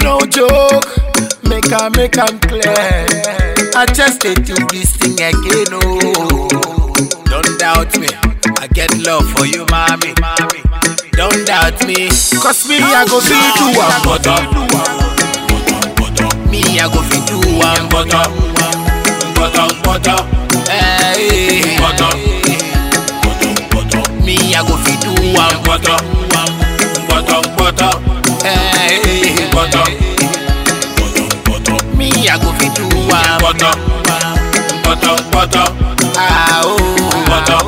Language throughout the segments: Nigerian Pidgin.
No joke, make I make am clear. I just dey do this thing again, oh. Don't doubt me, I get love for you, mommy. Don't doubt me, cause me I go fit do am butter. Me I go fit do am butter, butter, butter. Hey, butter. Me I go fit do am butter, butter, butter. Hey, butter. Me I go fit do am butter, butter, butter. Ah oh, butter.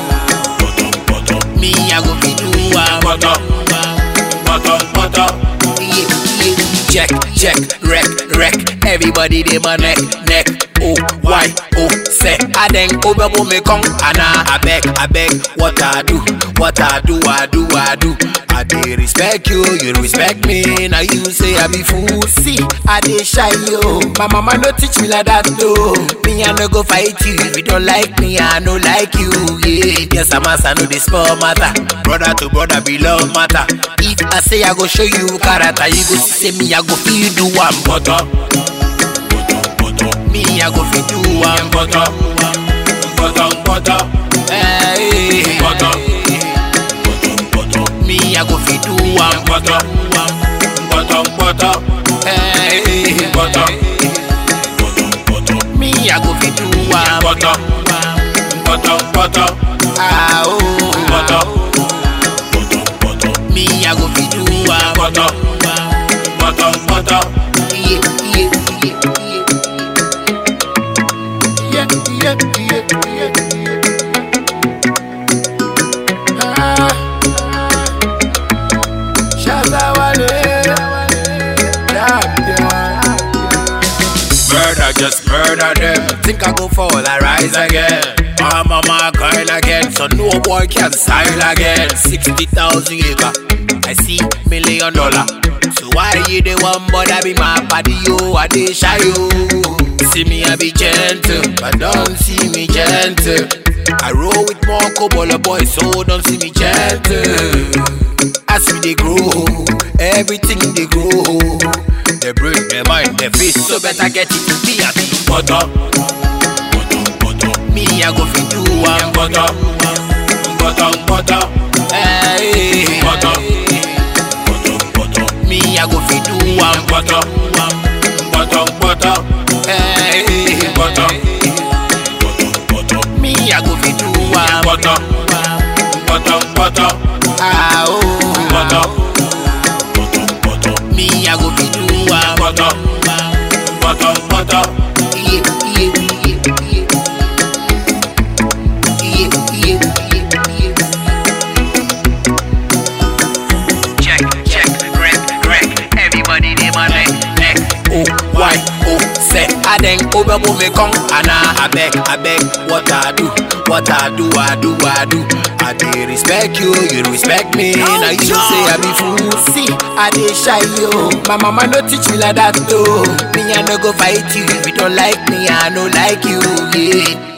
Me I go fit do am butter, butter, butter. Yeah, yeah. Check, check, wreck, wreck. Everybody dey my neck, neck. Oh, why, oh, say. I then over me come, and I beg, I beg. What I do, what I do, I do, I do. I dey respect you, you respect me. Now you say I be fool. See, I dey shy yo. My mama no teach me like that though. Me I no go fight you if you don't like me. I no like you. Yeah, yes I'm a son of the small matter. Brother to brother be love matter. If I say I go show you character, you go see say me I go feel do one butter. Me I go feel do one butter, butter, butter. Hey, butter. Me I go fit do one butter, butter, butter. Hey, butter. Me I go fit do one butter, butter, butter. Ah oh, butter. Me I go fit do one butter, butter, butter. Yeah, yeah, yeah, yeah. Yeah, yeah, yeah, yeah. Ah. Shazawale. Damn, yeah. Murder, just murder them. Think I go fall, I rise again. My mama girl again, so no boy can style again. 60,000 acre, I see million dollar. So why you the one bother be my body, yo, I dey shy, yo. See me, I be gentle, but don't see me gentle. I roll with more cobble boys, so don't see me gentle. As we they grow, everything they grow. They break their mind, their face, so better get it. Me a be butter, me I go fit do one butter, butter, butter. Hey, butter, me I go fit do one butter, butter, butter. Hey, butter, me I go fit do one butter, butter, butter. Ah oh, butter. Me I go fit do one butter, butter, butter. Yeah, yeah, yeah, yeah. Yeah, yeah, yeah, yeah. Check, check, wreck, wreck. Everybody dey my neck, neck. Oh, why, oh, say. I then over me come, and I, I beg, I beg. What I do, what I do, I do, I do. I dey respect you, you respect me. now you say I be fool. See, I dey shy yo. My mama no teach me like that though. Me I no go fight you if you don't like me. I no like you. Yeah.